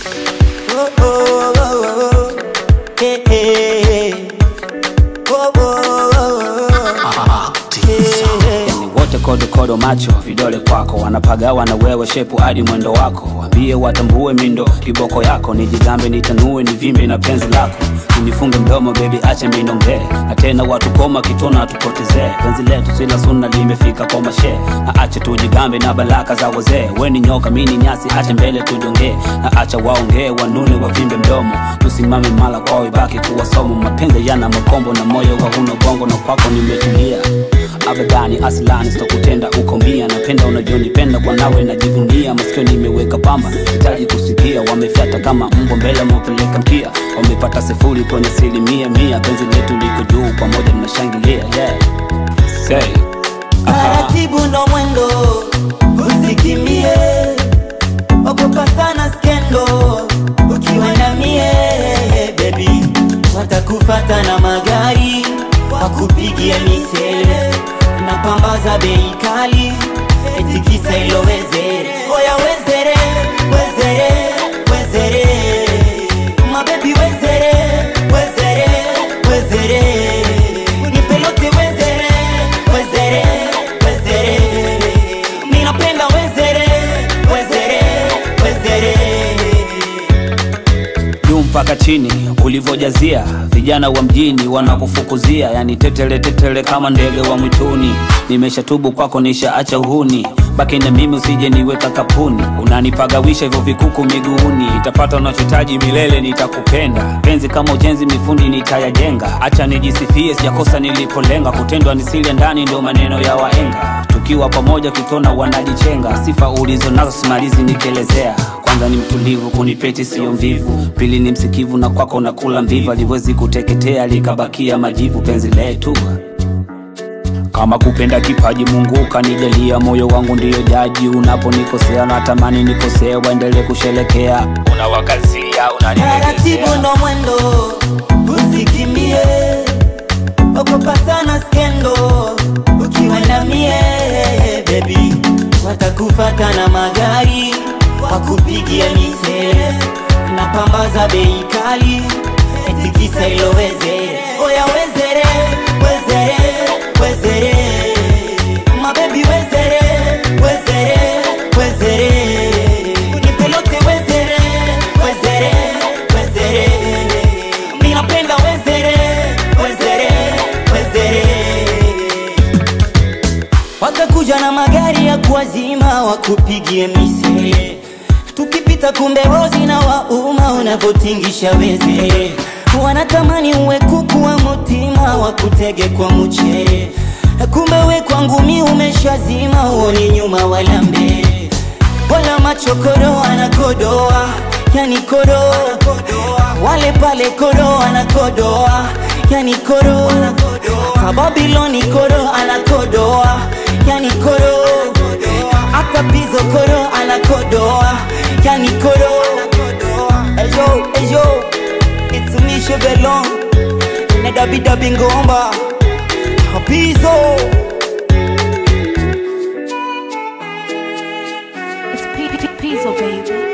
Oh, oh, oh, oh, oh. Hey, hey. Oh, oh, oh, oh, oh. Hey, hey. yani wote kodokodo macho vidole kwako wanapagawa na wewe shepu hadi mwendo wako wambie watambue mindo kiboko yako nijigambe nitanue nivimbe na penzi lako unifunge mdomo bebi ache minongee na tena watu koma kitona tupotezee penzi letu sila suna limefika kwa mashe na ache tujigambe na baraka za wazee weni nyoka mini nyasi ache mbele tujongee na acha waongee wanune wavimbe mdomo tusimame mala kwao ibaki kuwa somo mapenzi yana makombo na moyo wa huna bongo na kwako nimetulia abadani aslani sitokutenda uko mia napenda unavyonipenda kwa nawe najivunia masikio nimeweka pamba hitaji kusikia wamefyata kama mbwa mbele mopeleka mkia wamepata sifuri kwenye asilimia mia penzi letu liko juu pamoja mnashangilia yeah. Say. Aha. taratibu ndo mwendo usikimbie ogopa sana skendo ukiwa na mie bebi watakufata na magari wakupigia misele na pamba za bei kali etikisa ilo wezere oya wezere wezere wezere mabebi wezere wezere wezere nipelote wezere wezere wezere ninapenda wezere wezere wezere juu mpaka chini ulivyojazia vijana wa mjini wanakufukuzia yani tetele tetele kama ndege wa mwituni nimeshatubu kwako nishaacha uhuni baki na mimi usije niweka kapuni unanipagawisha hivyo vikuku miguuni itapata unachotaji milele nitakupenda penzi kama ujenzi mifundi nitayajenga acha nijisifie sijakosa nilipolenga kutendwa nisile ndani ndo maneno ya waenga tukiwa pamoja kitona wanajichenga sifa ulizo nazo simalizi nikielezea kwanza ni mtulivu kunipeti siyo mvivu pili ni msikivu na kwako nakula mvivu aliwezi kuteketea likabakia majivu penzi letu kama kupenda kipaji mungu kanijalia moyo wangu ndiyo jaji unaponikosea natamani nikosea waendelee kusherekea unawakazia taratibu ndo mwendo usikimbie ogopa sana skendo ukiwa na mie bebi watakufata na magari wakupigia misele na pamba za bei kali etikisa ilo wezere oya wezere wezere wezere mabebi wezere wezere wezere nipelote wezere wezere wezere ninapenda wezere wezere wezere watakuja na magari ya kuwazima wakupigie misele tukipita kumbe rozi na wauma unavyotingisha wezere wanatamani uwe kuku wa mutima wakutege kwa mchere kumbe we kwangu mi umeshazima uoni nyuma wala mbele wala machokoro anakodoa yani koro wale pale koro anakodoa yani koro hata babiloni koro anakodoa yani koro hata pizo koro anakodoa yani koro ejo ejo it's misho belong ne dabi dabi ngomba pizo It's P- P- Pizzo, baby.